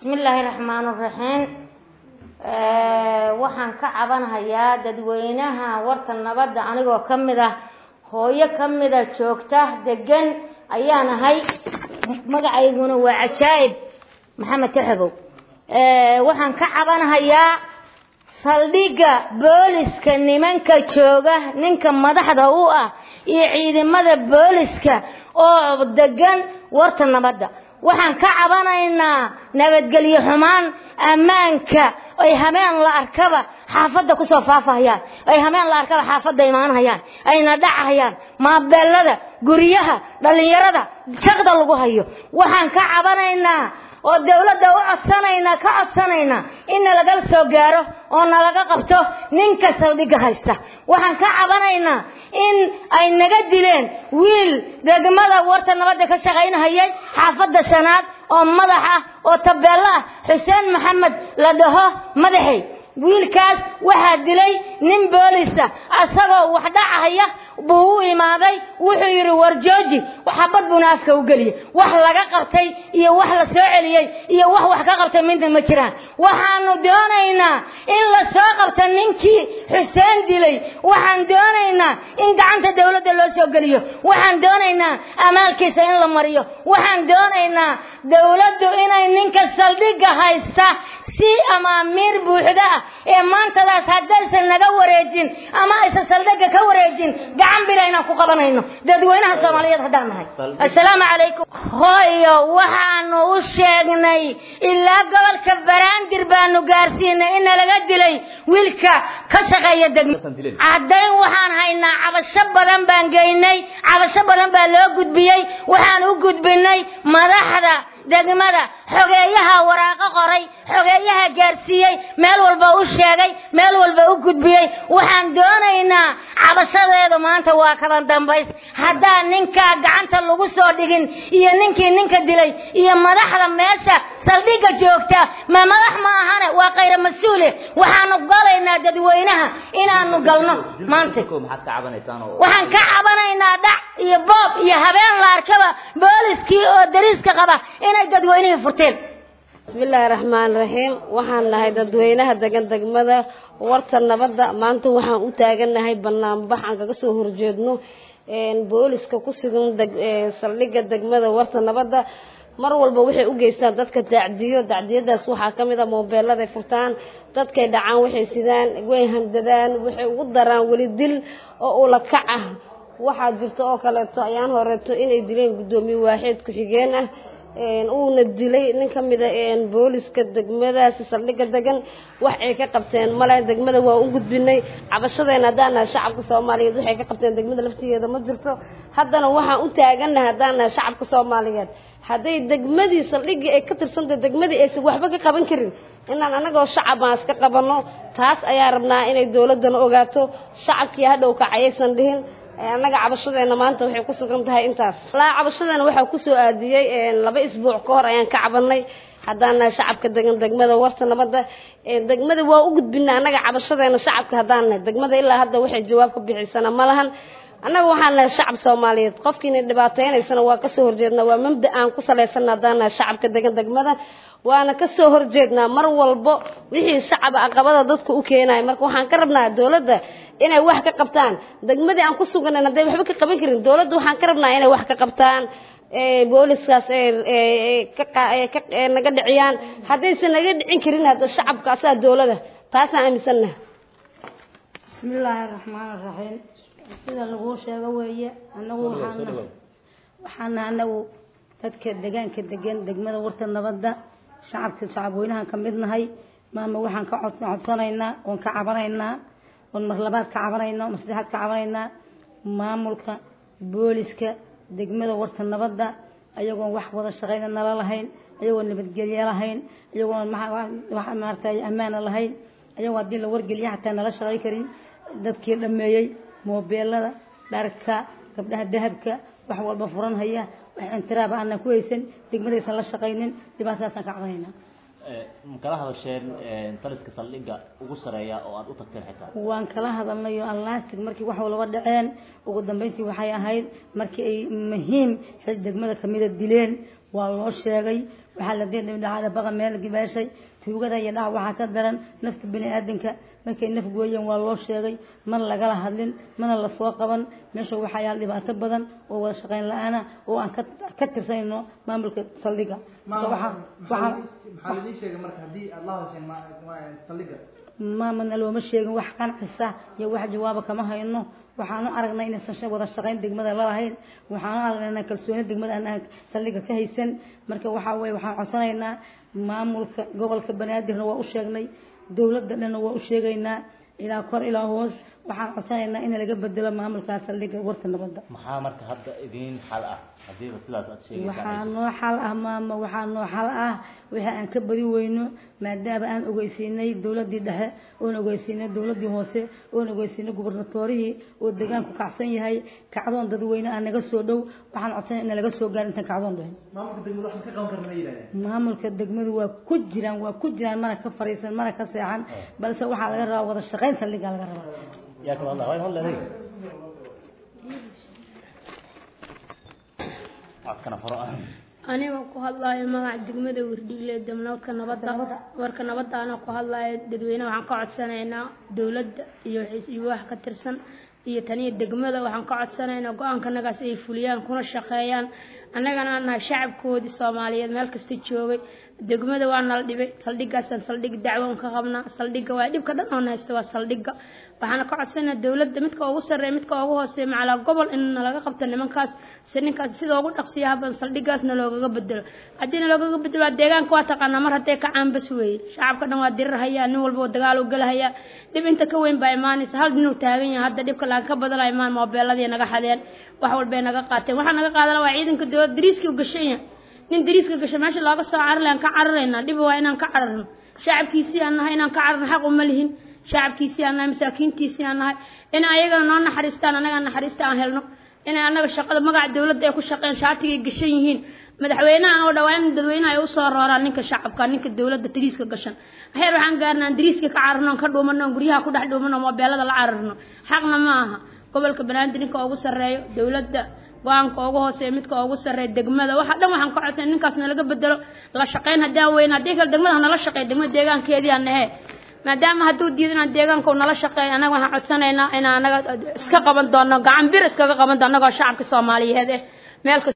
bismillaahi raxmaan raxiim waxaan ka cabanhayaa dadweynaha warta nabadda anigoo ka mid ah hooyo ka mida joogta degan ayaan ahay magacayguna waa cajaa'ib maxamed kaxabow waxaan ka cabanhayaa saldhigga booliska nimanka jooga ninka madaxda u ah iyo ciidamada booliska oo degan warta nabadda waxaan ka cabanaynaa nabadgelyo xumaan ammaanka ay habeen la arkaba xaafadda kusoo faafahayaan ay habeen la arkaba xaafadda imaanhayaan ayna dhacahayaan maabeelada guryaha dhallinyarada jaqda lagu hayo waxaan ka cabanaynaa oo dawladda u codsanaynaa ka codsanaynaa in nalaga soo gaaro oo nalaga qabto ninka saldhigga haysta waxaan ka cabanaynaa in ay naga dileen wiil degmada warta nabadda ka shaqaynahayay xaafadda shanaad oo madax ah oo tabeello ah xuseen maxamed la dhaho madaxey wiilkaas waxaa dilay nin boolisa asagoo wax dhacahaya buu u imaaday wuxuu yidhi war jooji xabad buuna afka u geliyey wax laga qabtay iyo wax la soo celiyey iyo wax wax ka qabtay midna ma jiraan waxaanu doonaynaa in la soo qabta ninkii xuseen dilay waxaan doonaynaa in gacanta dawladda loo soo geliyo waxaan doonaynaa amaalkiisa in la mariyo waxaan doonaynaa dawladdu inay ninka saldhigga haysta si amaamiir buuxda ah ee maantadaas haddaysan naga wareejin ama aysan saldhigga ka wareejin gacan bila inaan ku qabanayno dadweynaha soomaaliyeed haddaan nahay assalaamu calaykum hooyo waxaanu u sheegnay ilaa gobolka baraandir baanu gaarsiinay in nalaga dilay wiilka ka shaqeeya degmo caddayn waxaan haynaa cabasho badan baan geynay cabasho badan baa loo gudbiyey waxaan u gudbinay madaxda degmada xogeeyaha waraaqo qoray xogeeyaha gaarsiiyey meel walba u sheegay meel walba u gudbiyey waxaan doonaynaa cabashadeedu maanta waa kala dambays haddaan ninkaa gacanta lagu soo dhigin iyo ninkii ninka dilay iyo madaxda meesha saldhigga joogta ma madax ma ahane waa kayra mas-uule waxaanu galaynaa dadweynaha inaanu galno maanta waxaan ka cabanaynaa dhac iyo boob iyo habeen la arkaba booliskii oo dariiska qaba inay dadweynihii furteen bismillaahi raxmaan raxiim waxaan nahay dadweynaha degan degmada warta nabadda maanta waxaan u taagannahay banaanbax aan kaga soo horjeedno booliska ku sugan saldhigga degmada warta nabadda mar walba waxay u geystaan dadka dacdiyo dacdiyadaas waxaa ka mid a moobeeladay furtaan dadkay dhacaan waxay sidaan way handadaan waxay ugu daraan weli dil oo ula kac ah waxaa jirta oo kaleeto ayaan horeeto inay dileen guddoomiye waaxeed ku-xigeen ah uuna dilay nin ka mida booliska degmadaasi saldhigga degan wax ay ka qabteen male degmada waa u gudbinay cabashadeena haddaan nahay shacabka soomaaliyeed waxay ka qabteen degmada laftigeeda ma jirto haddana waxaan u taagannahay haddaan nahay shacabka soomaaliyeed hadday degmadii saldhiggii ay ka tirsantahay degmadii aysan waxba ka qaban karin inaan anagoo shacab aan iska qabanno taas ayaa rabnaa inay dowladdana ogaato shacabkii hadhow kacayaysan dhihin annaga cabashadeena maanta waxay ku sugan tahay intaas laa cabashadeena waxaa kusoo aadiyey laba isbuuc ka hor ayaan ka cabanay haddaan nahay shacabka degan degmada warta nabadda degmada waa u gudbinay annaga cabashadeena shacabka haddaan nahay degmada ilaa hadda waxay jawaab ka bixisana ma lahan annaga waxaan nahay shacab soomaaliyeed qofkiina dhibaateynaysana waa kasoo horjeednaa waa mabda aan ku salaysana haddaan nahay shacabka degan degmada waana kasoo horjeednaa mar walbo wixii shacaba aqabada dadka u keenaya marka waxaan ka rabnaa dowladda inay wax ka qabtaan degmadii aan ku suganayn hadday waxba ka qaban karin dowladda waxaan ka rabnaa inay wax ka qabtaan booliskaas naga dhiciyaan haddaysan naga dhicin karin hadda shacabka asaa dowlada taasaan aaminsannaha bismillaahi raxmaan raxiim sida laguu sheego weeye anagu waxaana waxaana anagu dadka degaanka degan degmada warta nabadda shacabka shacabweynahan ka mid nahay maama waxaan ka codsanaynaa oon ka cabanaynaa oon mar labaad ka cabanaynaa mar saddexaad ka cabanaynaa maamulka booliska degmada warta nabadda ayagoon wax wada shaqayna nala lahayn ayagoon nabadgelye lahayn ayagoon maaragtay ammaana lahayn ayagoo haddii la wargeliya xataa nala shaqay karin dadkii dhameeyey moobeelada dharka gabdhaha dahabka wax walba furan haya wax intiraaba aanan ku haysan degmadaysan la shaqaynin dhibaatadaasaan ka cabanaynaa makala hadasheen taliska saldhigga ugu sareeya oo aad u tagteen xitaa waan kala hadalnay oo allastig markii wax walba dhaceen ugu dambaystii waxay ahayd markii ay muhiim xil degmada kamida dileen waa loo sheegay waxaa la dee dhacada baqa meel gibaashay tuugada iyo dhac waxaa ka daran nafta bini aadanka markay naf gooyeen waa loo sheegay mana lagala hadlin mana lasoo qaban meesha waxaa yaal dhibaato badan oo wada shaqayn la-aana oo aan ka tirsanayno maamulka saldhiga maxaa lidin sheegay marka haddii aad la hadasheen saldhiga maamana looma sheegin wax qancisa iyo wax jawaaba kama hayno waxaanu aragnay inaysan wada shaqayn degmada lalahayn waxaanu aragnay inaan kalsooni degmada aan saldhiga ka haysan marka waxaa weye waxaan codsanaynaa maamulka gobolka banaadirna waa u sheegnay dowladda dhanna waa u sheegaynaa ilaa kor ilaa hoos waxaan codsanaynaa in laga bedelo maamulkaa saldhiga warta nabadda maxaa marka hadda idiin xal ah hadiiba sidaas aad sheegaysaa waxaa noo xal ah maama waxaa noo xal ah wixii aan ka badi weyno maadaama aan ogeysiinay dowladii dhexe oon ogeysiinay dowladii hoose oon ogeysiinay gubernatorihii oo deegaanku kacsan yahay kacdoon dadweyne aan naga soo dhow waxaan codsanay in laga soo gaaro intaan kacdoon dhahin maamulka degmada waxaan ka qaban karna ma yidhahdeen maamulka degmadu waa ku jiraan waa ku jiraan mana ka fariisan mana ka seexan balse waxaa laga rabaa wada shaqayn saldhigaa laga rabaa yaa kala hadla waa hadla adiga codkana faro ah aniga ku hadlaayo magaca degmada wirdhigle damnabadka nabadda warka nabadda anoo ku hadlaayo dadweyne waxaan ka codsanaynaa dowladda iyo iyo wax ka tirsan iyo taniya degmada waxaan ka codsanaynaa go-aankanagaas ay fuliyaan kuna shaqeeyaan annagana aan nahay shacabkoodii soomaaliyeed meel kasta joogay degmada waa nala dhibay saldhigaasaan saldhig dacwoon ka qabnaa saldhiga waa dhibka dhan oo haysta waa saldhiga waxaana ka codsanaa dowladda midka ugu sarreeya midka ugu hooseeya macalaa gobol in nalaga qabto nimankaas si ninkaas sida ugu dhaqsiyaha badan saldhigaasna loogaga bedelo haddiina loogaga bedelo waa deegaanka waa taqaanaa mar haddee ka caanbas weeye shacabka dhan waa dirir hayaa nin walba dagaal u galahayaa dhib inta ka weyn baa imaanaysa hal ninuu taagan yahay hadda dhibka laan ka badala imaan moobeeladii naga xadeen wax walbay naga qaateen waxaa naga qaadana waa ciidanka dowladda dariiskii u gashan yahay nin dariiska gasho meesha looga soo cararle aan ka cararaynaa dhib waa inaan ka cararno shacabkiisii aan nahay inaan ka cararno xaq uma lihin shacabkiisii aan nahay masaakiintiisii aan nahay in ayagana noo naxariistaan annaga naxariista aan helno inay annaga shaqada magaca dowladda ay ku shaqeen shaatigay gashan yihiin madaxweynahan oo dhawaa in dadweynaha ay usoo rooraan ninka shacabka ninka dowladda dariiska gashan heer waxaan gaarnaa dariiska ka cararno ka dhuumano guryaha ku dhex dhuumano moobeelada la cararno xaqna ma aha gobolka banaadir ninka ugu sarreeyo dowladda go-aanka ugu hooseeya midka ugu sarreeya degmada waxa dhan waxaan ka codsanay ninkaas nalaga bedelo la shaqayn haddaan weyna haddii kale degmada nala shaqeeya degmada deegaankeedii aan nahe maadaama hadduu diido inaan deegaanka nala shaqeeyo annaga waxaan codsanaynaa inaan anaga iska qaban doono gacan bir iskaga qaban doono annagoo shacabka soomaaliyeed eh meel